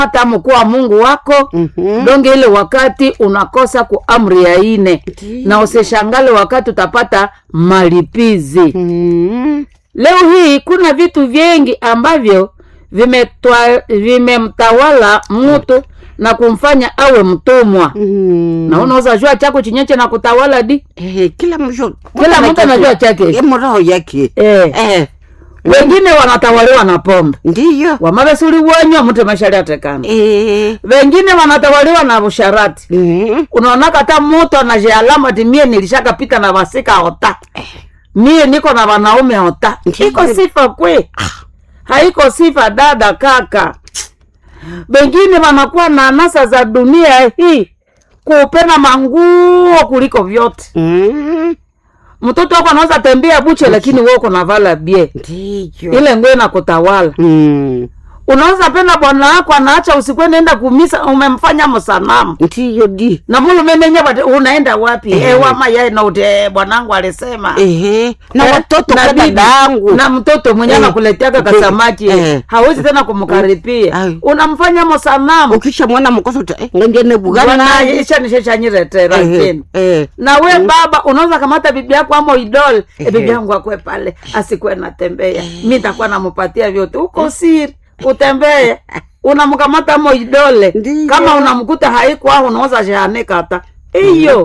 hata mkuwa mungu wako Mhm. donge ile wakati unakosa ku amri ya ine Ndiyo. na usishangale wakati utapata malipizi Mhm. leo hii kuna vitu vingi ambavyo vimetwa- vimemtawala mtu na kumfanya awe mtumwa Mhm. na unaweza jua chako chinyeche na kutawala di Eh, kila mtu Kila mtu anajua chake. Eh, mroho yake eh. Eh, wengine wanatawaliwa na pombe ndiyo wamavesuli wonywa mtu mashari atekana Eh, wengine wanatawaliwa na usharati mhm. unaonaka hata mutu anajialama ti mie nilishakapita na vasika ota mie niko na wanaume ota Ndiyo. iko sifa kwe haiko sifa dada kaka wengine wanakuwa na anasa za dunia hii kupenda manguo kuliko vyote Mhm. mtoto wako anaweza tembea buche lakini wewe uko na vala bie ndiyo ile nguo inakutawala Mhm. unaweza penda bwana wako anaacha usiku nenda kumisa umemfanya msanamu ndiyo di na mulumenenye bati unaenda wapi eh. ewa mayae na ute eh, bwanangu alisema Ehe. na Eh, watoto na kwa bibi, dadangu na mtoto mwenye Eh, anakuleteaka eh, kasamaki eh. hawezi tena kumkaripia Ai. unamfanya msanamu ukisha mwana mkosa uta eh, ngengene bugana bwana isha nisheshanyiretera tena eh. na we baba unaweza kamata bibi yako ama idol e, Ehe. bibi yangu akwe pale asikuwe natembea mi ntakuwa namupatia vyote uko siri utembee unamkamata mo idole Ndiyo. kama unamkuta haikwa unaweza shahanika hata hiyo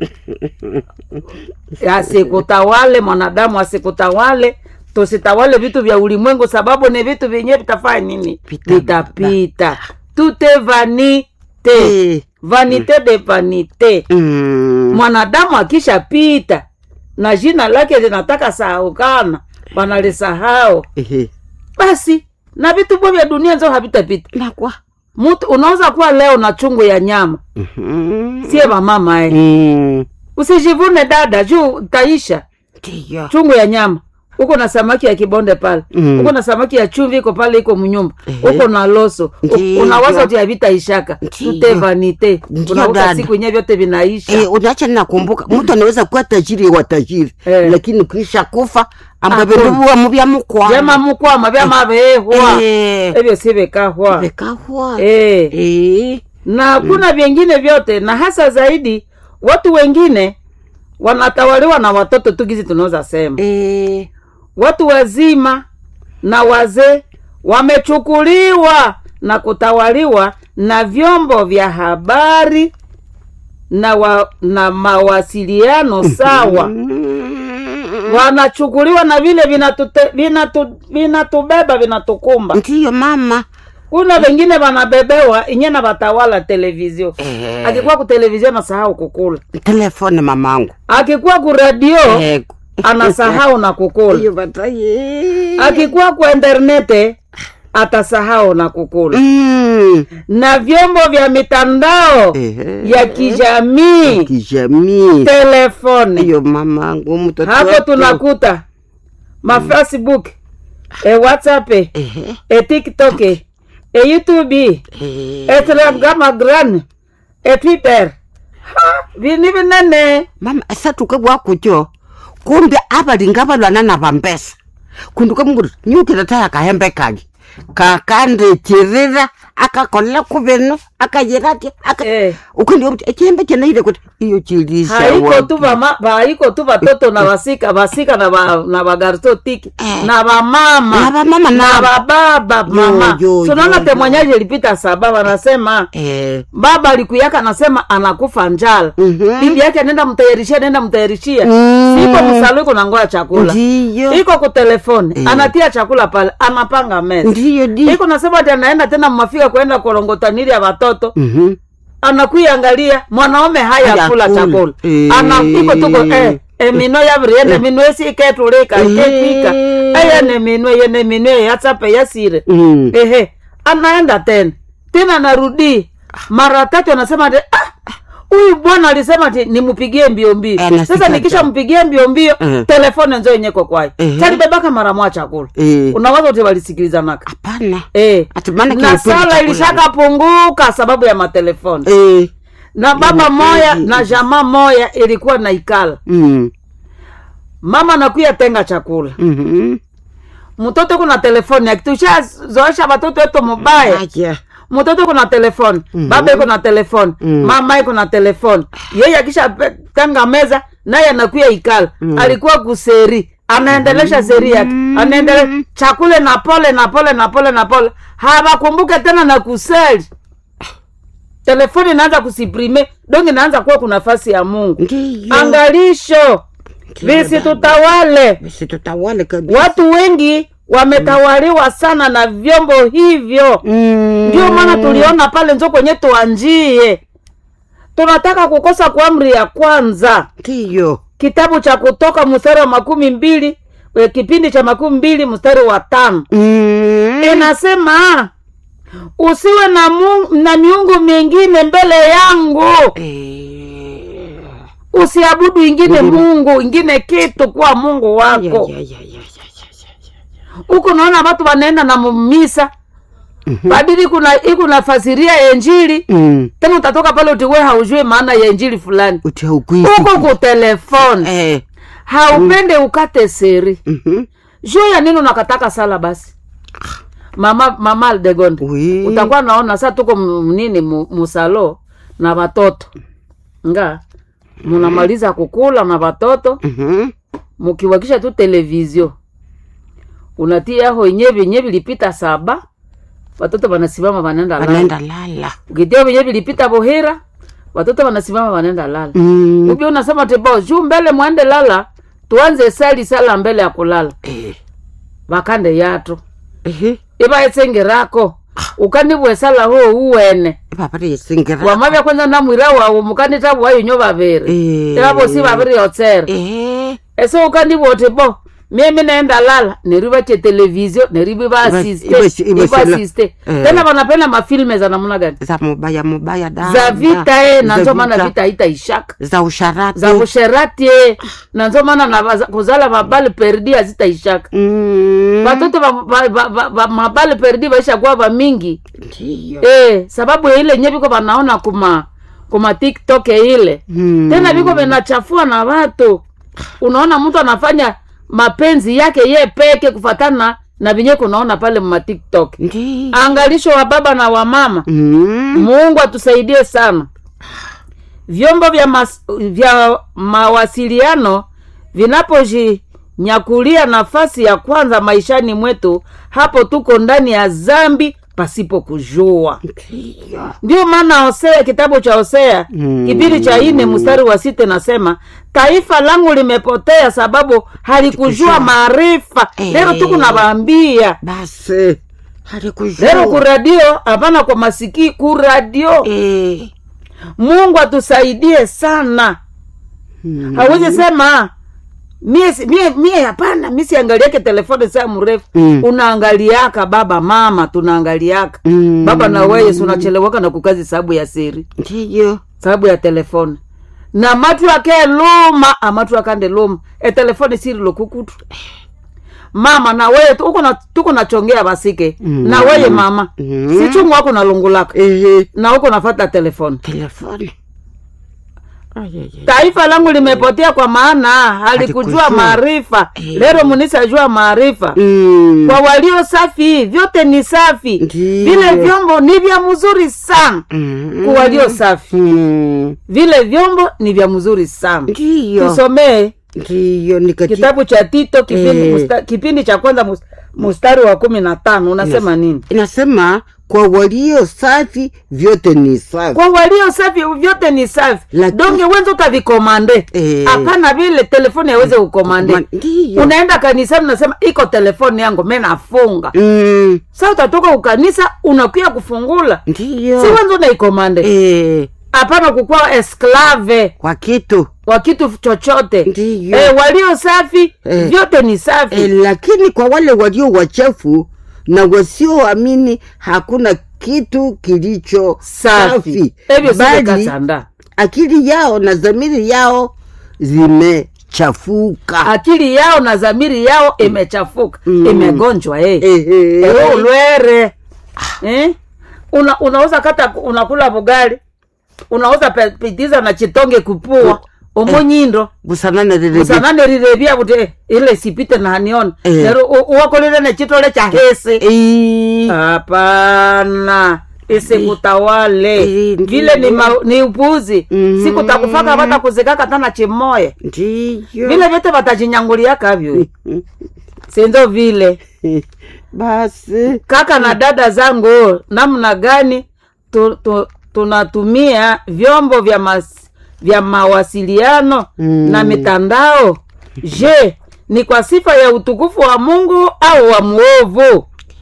asikutawale mwanadamu asikutawale tusitawale vitu vya ulimwengu sababu ni vitu vyenyewe vitafanya nini Vita- vitapita tute vanite Eh. vanite de vanite Mm. mwanadamu akishapita na jina lake linataka sahaukana wanalisahau Ehe. basi na vitu bwa vya dunia nzo havitapita nakwa mtu unaweza kuwa leo na chungu ya nyama Mhm. sie vamama eh. Mm. usijivune dada juu taisha ndiyo chungu ya nyama uko na samaki ya kibonde pale Mm. uko na samaki ya chumvi iko pale iko mnyumba Ehe. uko na loso U- Ndiyo. unawaza uti havitaishaka Ndiyo. tute vanite Ndiyo, unakuta dada. siku yenyewe vyote vinaisha Eh, unaacha nakumbuka mtu anaweza kuwa tajiri wa tajiri Eh. lakini kisha kufa Hakuna. ambaveruwa muvya mukwa vyama mukwama vyama vehwa Eh. evyo si vikahwa vikahwa Eh. Eh. na kuna vyengine vyote na hasa zaidi watu wengine wanatawaliwa na watoto tu gizi tunaweza sema Eh. watu wazima na wazee wamechukuliwa na kutawaliwa na vyombo vya habari na, wa, na mawasiliano sawa Mm. wanachukuliwa na vile vinatute- vinatu- vinatubeba vinatukumba ndiyo mama kuna wengine wanabebewa inye na watawala televizio Eh. akikuwa ku televizio anasahau kukula telefone mamangu akikuwa ku radio Eh. anasahau na kukula Iyo bataye. akikuwa ku internete atasahau na kukula Mm. na vyombo vya mitandao Ehe. ya kijamii kijamii telefone iyo mamangu mtoto hapo wetu. tunakuta mafacebook e whatsapp Ehe. e tiktok e youtube Eh. e telegram e twitter ha vini vinene mama esatuke bwakutyo kumbe abalinga balwana na bambesa kundu kamunguru nyukira taya kahembe kagi kakandekirira akakolela kuveno akayirati Eh. ukundio mti ekihembe kyenaire kuti iyo chilisha haiko tu vama haiko tu vatoto na vasika vasika na va, na vagarso tiki Eh. na vamama Na vamama na na- vababa mama yo, tunaona yo, temwanyaji ilipita saba wanasema Eh, baba alikuyaka anasema anakufa njala Mhm. bibi yake nenda mtayarishia nenda mtayarishia Mm. siko msalo iko nangoya chakula ndiyo iko ku telefoni Eh. anatia chakula pale anapanga meza ndiyo di iko nasema ati anaenda tena mmafika kwenda korongotaniri ya watoto Mhm. anakuiangalia mwanaume haya Haya kula kula. chakula Eh. ana iko tuko eh emino yaviriene mino esiketulika iketwika Eh. eyene mino yene mino yatsape yasire Mm. ehe anaenda tena tena narudi mara tatu anasema ati ah, huyu bwana alisema ati nimpigie mbio mbio Eh, na sasa sita nikisha ja. mpigie mbio mbio Eh. telefone nzo yenyeko kwayo Eh. talibebaka mara mwa chakula Eh. unawaza uti walisikilizanaka hapana eh. Ati maana na kilipindi sala chakula. ilishakapunguka sababu ya matelefoni Eh. na baba Ina- moya eh, na jamaa moya ilikuwa na ikala Mm. mama nakuya tenga chakula Mhm. mtoto kuna telefoni akitushazoesha watoto wetu mubaya Acha. mtoto iko na telefoni Mhm. baba iko na telefoni Mhm. mama iko na telefoni yeye akisha pe- tanga meza naye anakuya ikala Mhm. alikuwa kuseri anaendelesha seri yake anaendele chakule na pole na pole na pole na pole hawakumbuke tena na kuseli telefoni inaanza kusiprime donge inaanza kuwa kuna nafasi ya mungu ndiyo angalisho Ndiyo, visitutawale basi tutawale kabisa watu wengi wametawaliwa sana na vyombo hivyo Mm. ndio maana tuliona pale njo kwenye tuanjie tunataka kukosa kwa amri ya kwanza ndiyo kitabu cha kutoka mstari wa makumi mbili eh, kipindi cha makumi mbili mstari wa tano Mm. inasema usiwe na, mu, na miungu mingine mbele yangu Eh. usiabudu ingine Mhm. mungu ingine kitu kuwa mungu Ya, wako ya, ya, ya, ya, ya, ya. huku naona watu wanaenda na mumisa Mhm. badili kuna ikunafasiria ya injili Mm. tena utatoka pale utiwe haujui maana ya injili fulani uti haukuisi huko kutelefoni eh. haupende ukate seri Mhm. juu ya nini unakataka sala basi mama mama aldegonde Oui. utakuwa naona saa tuko m- nini mu- musalo na watoto nga munamaliza kukula na watoto Mhm. mukiwakisha tu televizio unatia ho yenye vyenye vilipita saba watoto wanasimama wanaenda lala wanaenda lala ukitia vyenye vilipita bohera watoto wanasimama wanaenda lala Mm. ubi unasema tebo juu mbele mwende lala tuanze sali sala mbele ya kulala Eh. vakande yato Ehe. ivaetsengerako ukanibwe sala ho uwene Papa yesingira wamavya kwanza namwira wawu mukanitabu wayinyo vaviri Eh. ivavosi vaviri yotsera Eh. ese ukandibwa uti bo mimi naenda lala neriva che televizio nerivi Iba- iba- vaasiste iba- ivasiste eh. tena vanapenda mafilme za namna gani za mubaya mubaya da za vita e na Za nzo maana vita. vita haitaishaka za usharati za usherati e na nzo maana na vaza- kuzala mabali perdi hazitaishaka Mm. vatoto va- va- va- va- va- mabali perdi vaishakuwa vamingi Ndiyo. e, sababu ya ile nye viko vanaona kuma kuma tiktok ile Mm. tena viko vinachafua na watu unaona mtu anafanya mapenzi yake ye peke kufatana na vinye kunaona pale mma tiktok Ndiyo. angalisho wa baba na wa mama Mm. mungu atusaidie sana vyombo vya, mas, vya mawasiliano vinapojinyakulia nafasi ya kwanza maishani mwetu hapo tuko ndani ya zambi pasipo kujua Ndiyo. ndio maana hosea kitabu cha hosea Mm. kipindi cha ine mstari wa sita nasema taifa langu limepotea sababu halikujua Halikujua. maarifa Eh. lero tu kunawaambia basi halikujua lero kuradio hapana kwa masiki kuradio Eh. mungu atusaidie sana Mm. hawezi sema mie si- mie mie hapana mi siangaliake telefoni saa mrefu Mm. unaangaliaka baba mama tunaangaliaka Mm. baba na weye si unachelewaka na kukazi sababu ya siri Ndiyo. sababu ya telefoni na matu ake luma amatu akande luma etelefoni siri lokukutu mama na weye tu- uko na- tuko nachongea basike Mm. na weye mama Mm. si chungu wako nalungulaka Ehe. na uko nafata telefoni telefoni Ay, ay, ay. taifa langu limepotea kwa maana halikujua Halikujua. maarifa Eh. lero munisajua maarifa Mm. kwa walio safi vyote ni safi Ndiyo. vile vyombo ni vya mzuri sana Mm. kwa walio safi Mm. vile vyombo ni vya mzuri sana Ndiyo. tusomee Ndiyo ni katika kitabu cha tito kipindi, Eh. musta, kipindi cha kwanza mus- mstari wa kumi na tano unasema nini inasema kwa walio safi vyote ni safi kwa walio safi vyote ni safi Lakini- donge wenza utavikomande Eh. hapana vile telefoni aweze kukomande Ma- ndiyo. unaenda kanisani unasema iko telefoni yangu me nafunga Mm. sa utatoka ukanisa unakuya kufungula ndiyo si wenza unaikomande Eh, hapana kukuwa esklave kwa kitu wa kitu chochote Ndiyo. e, walio safi Eh. vyote ni safi e, lakini kwa wale walio wachafu na wasioamini hakuna kitu kilicho safi evyo bali sikekasanda akili yao na dhamiri yao zimechafuka akili yao na dhamiri yao imechafuka Mm. imegonjwa eh. Ehe. Ewe ulwere eh? Una, unauza kata unakula bugali unauza pe- pitiza na chitonge kupua omunyindo busanane lile usanane rirevya kuti ile sipite naniona Eh. nero u- uwakolile nechitole cha hesi Eh, hapana isikutawale Eh, ndiyo. vile ni, ma, ni upuzi Mhm. siku takufaka vata kuzikaka tana chimoya ndiyo vile vyote vatajinyanguliaka vyo sinzo vile basi kaka na dada zangu namna gani tu, tu, tunatumia vyombo vya mas, vya mawasiliano Mm. na mitandao je ni kwa sifa ya utukufu wa mungu au wa mwovu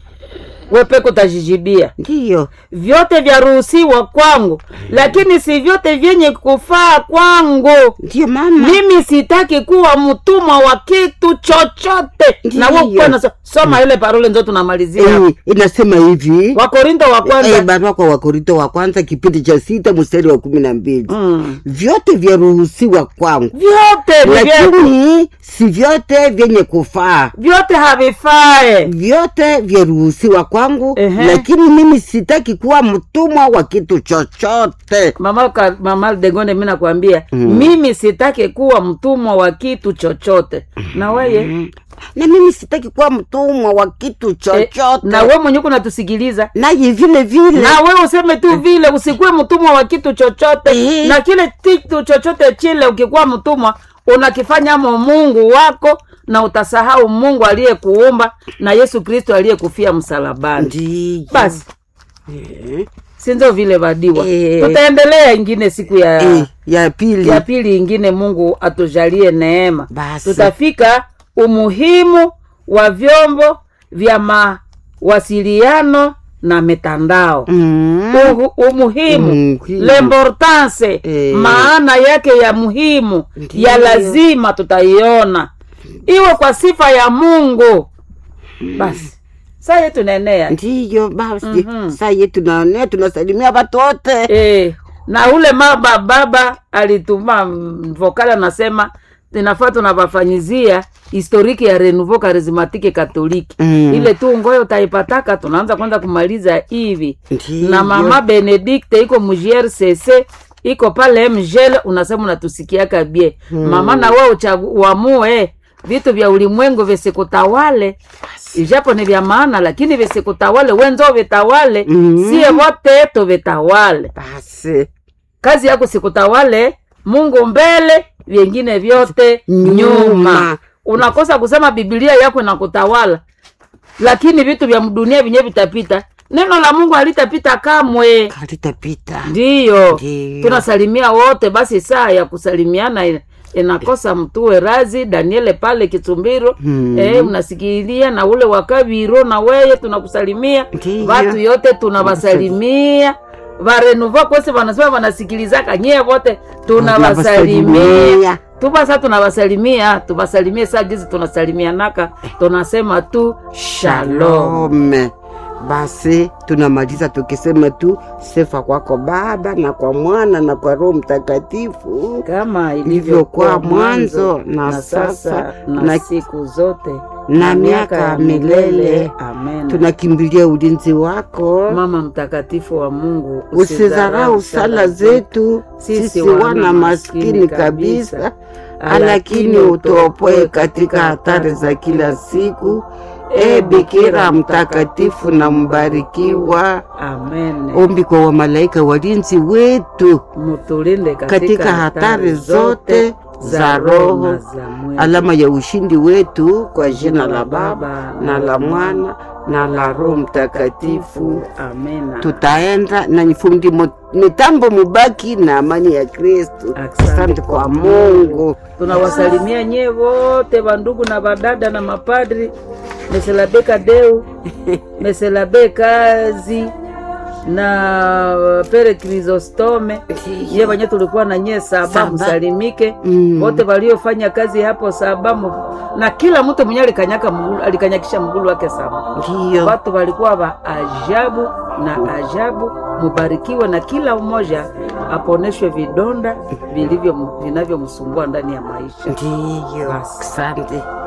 wepeko utajijibia ndiyo vyote vyaruhusiwa kwangu lakini si vyote vyenye kufaa kwangu ndiyo mama mimi sitaki kuwa mtumwa wa kitu chochote na Ndiyo. wewe kuwa na soma ile parole ndio tunamalizia Eh, inasema hivi wakorinto wa Eh, kwanza barua kwa wakorinto wa kwanza kipindi cha sita mstari wa kumi na mbili mm. vyote vyaruhusiwa kwangu vyote ni vyetu lakini si vyote vyenye kufaa vyote havifae vyote vyaruhusiwa kwangu Ehe. lakini mimi sitaki kuwa mtumwa wa kitu chochote mama ka- mama degone mi nakwambia Mm. mimi sitaki kuwa mtumwa wa kitu chochote na weye na mimi sitaki kuwa mtumwa wa kitu eh, chochote na we mwenye kunatusikiliza naye vile vile na we useme tu vile usikuwe mtumwa wa kitu chochote Eh. na kile kitu chochote chile ukikuwa mtumwa unakifanya mo mungu wako na utasahau mungu aliyekuumba na yesu kristo aliyekufia msalabani ndiyo basi Eh, sinzo vile vadiwa Eh. tutaendelea ingine siku ya eh, ya pili ya pili ingine mungu atujalie neema Basi. tutafika umuhimu wa vyombo vya mawasiliano na mitandao Mm. Uhu, umuhimu Umuhimu. l'importance Eh. maana yake ya muhimu Ndiyo. ya lazima tutaiona iwe kwa sifa ya mungu basi saa yetu nenea ndiyo basi Mhm. saa yetu naonea tunasalimia watu wote e, na ule maba baba alituma mm, vokali anasema inafaa tunavafanyizia historiki ya renouveau charismatique katoliki Mm. ile tu ngoyo utaipataka tunaanza kwanza kumaliza hivi Ndiyo. na mama benedikte iko mgrcc iko pale mgel unasema unatusikiaka bie mama na we uchagu- uamue vitu vya ulimwengu visikutawale ijapo ni vya maana lakini visikutawale wenzo vitawale Mhm. sie wote tuvitawale basi kazi yako sikutawale mungu mbele vyengine vyote Nyuma. nyuma unakosa kusema bibilia yako inakutawala lakini vitu vya dunia vyenyewe vitapita neno la mungu halitapita kamwe kalitapita ndiyo Ndiyo. tunasalimia wote basi saa ya kusalimiana ina- inakosa mtuwe razi daniele pale kitumbiro Hmm. eh, mnasikilia na ule wakaviro na weye tunakusalimia Ndiyo. watu yote tunawasalimia varenuva kwese vanasema vanasikilizaka nyie vote tunawasalimia Tunawasalimia. tupasa tunawasalimia tuwasalimie saa gizi tunasalimianaka tunasema tu shalom Shalom. Basi tunamaliza tukisema tu sifa kwako Baba na kwa Mwana na kwa Roho Mtakatifu, kama ilivyokuwa ilivyokuwa mwanzo, mwanzo na na sasa, sasa na, na- siku zote na miaka ya milele. amen Tunakimbilia ulinzi wako, mama mtakatifu wa mungu usizarau sala zetu sisi wana maskini kabisa, lakini utuopoe katika hatari za kila siku. E Bikira mtakatifu na mbarikiwa, amen ombi kwa wamalaika walinzi wetu mutulinde katika, katika hatari zote za roho, na za mwili. alama ya ushindi wetu, kwa jina la Baba na la Mwana na la Roho Mtakatifu. amena Tutaenda na nifundi mo- mitambo, mubaki na amani ya Kristu. Asante Asante kwa Mungu. tunawasalimia nyie wote vandugu na vadada na mapadri meselabeka deu meselabe kazi na pere krisostome ye vanye tulikuwa na nyie saba Saba. msalimike Mm. wote waliofanya kazi hapo saba mu- na kila mtu mwenye alikanyaka mgulu, alikanyakisha mgulu wake saba Ndiyo, watu walikuwa wa ajabu na ajabu mubarikiwe na kila mmoja aponeshwe vidonda vilivyo vinavyomsumbua ndani ya maisha ndiyo. Basi. Asante.